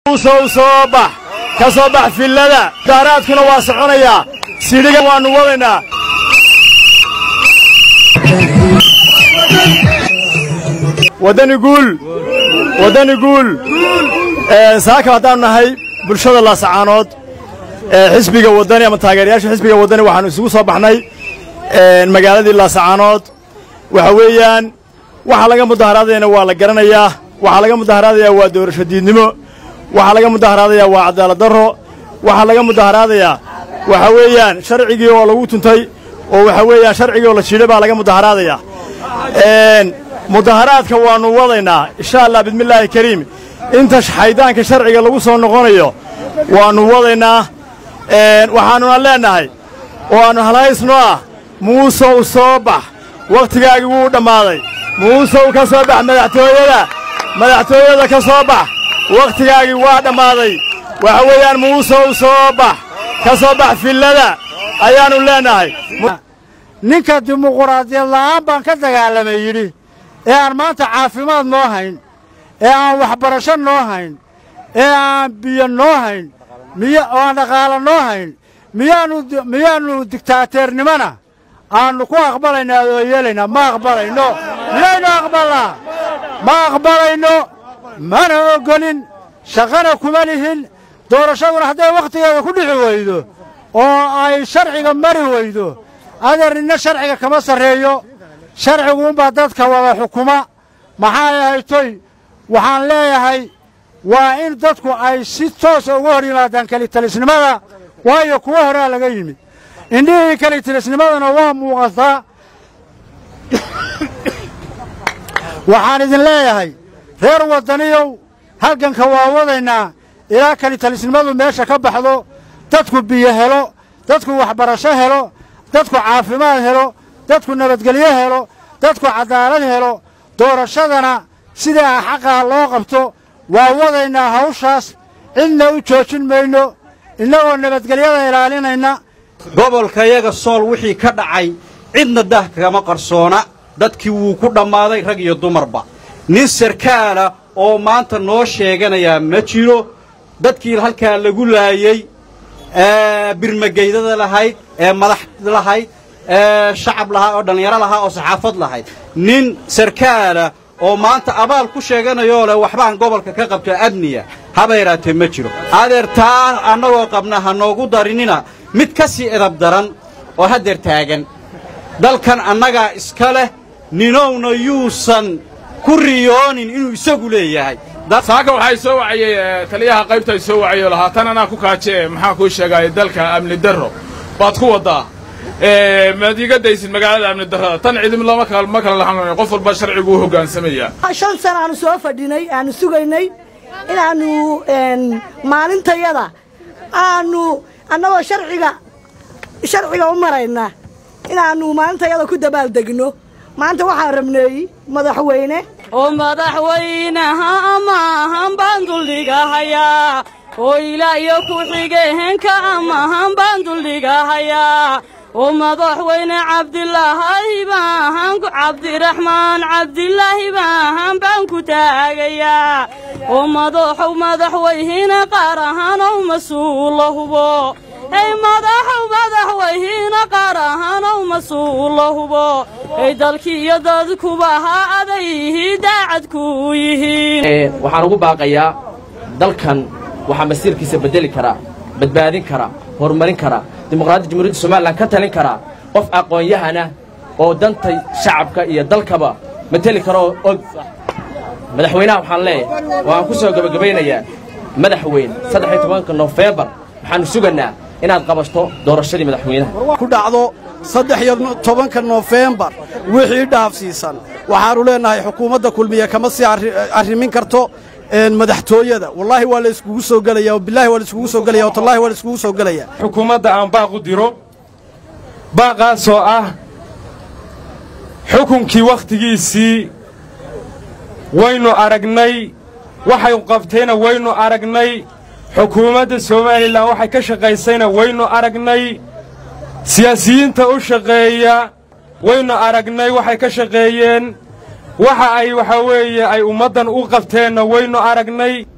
usow soo bax ka soo bax fillada daaraadkuna waa soconayaa sidhigan waannu wadaynaa waddani guul waddani guul saaka haddaannu nahay bulshada laasacaanood xisbiga waddani ama taageerayaasha xisbiga waddani waxaannu isugu soo baxnay magaaladii laasacaanood waxa weeyaan waxa laga mudaharaadayana waa la garanayaa waxaa laga mudaharaadayaa waa doorasho diidnimo waxaa laga mudaharaadayaa waa cadaalad darro waxaa laga mudaharaadayaa waxa weeyaan sharcigii oo lagu tuntay oo waxa weeyaan sharcigii oo la jiidhay baa laga mudaharaadayaa mudaharaadka waannu wadaynaa insha allah bismillaahi kariim inta xaydaanka sharciga lagu soo noqonayo waannu wadaynaa waxaannuna leennahay oo aannu halhaysno ah muusow soo bax wakhtigaagii wuu dhammaaday muusow ka soo bax madaxtooyada madaxtooyada ka soo bax wakhtigaagii waa dhammaaday waxa weeyaan muusow soo bax ka soo bax fillada ayaannu leennahay ninka dimuquraadiyad la'aan baan ka dagaalamay yidhi ee aan maanta caafimaad noo hayn ee aan waxbarasho noo hayn ee aan biyo noo hayn miyo oo aan dhaqaalo noo hayn miyaannu miyaannu digtaateernimona aannu ku aqbalaynaa oo yeelaynaa ma aqbalayno miyaynu aqbalnaa ma aqbalayno mana oggolin shaqana kuma lihin doorashaduna hadday wakhtigeeda ku dhixi weydo oo ay sharciga mari weydo adeer ninna sharciga kama sarreeyo sharciguunbaa dadka wada xukuma maxaa ahaytoy waxaan leeyahay waa in dadku ay si toosa uga hor yimaadaan kelitalisnimada waayo kuwa horaa laga yimid indhihii kelitalisnimadana waa muuqataa waxaan idin leeyahay reer waddaniyow halganka waa wadaynaa ilaa kelitalisnimadu meesha ka baxdo dadku biyo helo dadku waxbarasho helo dadku caafimaad helo dadku nabadgelyo helo dadku caddaalad helo doorashadana sidaa xaqaa loo qabto waa wadaynaa hawshaas cidna u joojin mayno innagoo nabadgelyada ilaalinayna gobolkayaga sool wixii ka dhacay cidna dah kama qarsoona dadkii wuu ku dhammaaday rag iyo dumarba nin sarkaala oo maanta noo sheeganayaa ma jiro dadkii halkaa lagu laayey ee birmageydada lahayd ee madax lahayd ee shacab lahaa oo dhallinyaro lahaa oo saxaafad lahayd nin sarkaala oo maanta abaal ku sheeganayoo leh waxbaan gobolka ka qabto amniya haba yaraatee ma jiro adeer taa annagoo qabna ha noogu darinina mid ka sii edab daran oo haddeer taagan dalkan annagaa iska leh ninowna yuusan ku riyoonin inuu isagu leeyahay saaka waxay soo wacayey taliyaha qaybta ay soo wacayoo lahaa tan anaa ku kaaje maxaan kuu sheegaaya dalka amni darro baad ku waddaa maad iiga daysid magaalada amni darrada tan cidim lama ma kala lahan qof walba sharcigu u hoggaansamaya shan sana aanu soo fadhinay aanu sugaynay inaannu maalintayada aanu annagoo sharciga sharciga u marayna inaannu maalintayada ku dabaaldegno maanta waxaan rabneey madaxweyne oo madaxweynaha amaahan baan duldhigahayaa oo ilaayo ku-xigeenka amaahan baan duldhigahayaa oo madaxweyne cabdilaahi baahan cabdiraxmaan cabdilaahi baahan baan ku taagayaa oo madaxow madaxweyne qaar ahaanow mas-uula hubo ey madaxow madaxweyne qaar ahaanow mas-uula hubo ey dalkii iyo dadkuba ha adayhi daacad ku yihiin waxaan ugu baaqayaa dalkan waxaa masiirkiisa beddeli karaa badbaadin karaa horumarin karaa dimuqraadiyadda jamhuuriyadda somalilan ka talin karaa qof aqoon-yahana oo danta shacabka iyo dalkaba mateli karaoo og madaxweynaha waxaan leeyahay waan ku soo gebagabaynayaa madaxweyne saddex iyo tobanka nofeembar waxaannu sugaynaa inaad qabato doorashadii madaxweynaha ku dhacdo saddex iyo tobanka nofeembar wixii dhaafsiisan waxaannu leennahay xukuumadda kulmiye kama sii arrimin karto madaxtooyada wallaahi waa la iskugu soo gelaya bilaahi waa la iskugu soo gelaya watallahi waa la iskugu soo gelaya xukuumadda aan baaq u diro baaqaasoo ah xukunkii wakhtigiisii waynu aragnay waxay qabtayna waynu aragnay xukuumadda somalilan waxay ka shaqaysayna waynu aragnay siyaasiyiinta u shaqeeya waynu aragnay waxay ka shaqeeyeen waxa ay waxaa weeye ay ummaddan u qabteenna waynu aragnay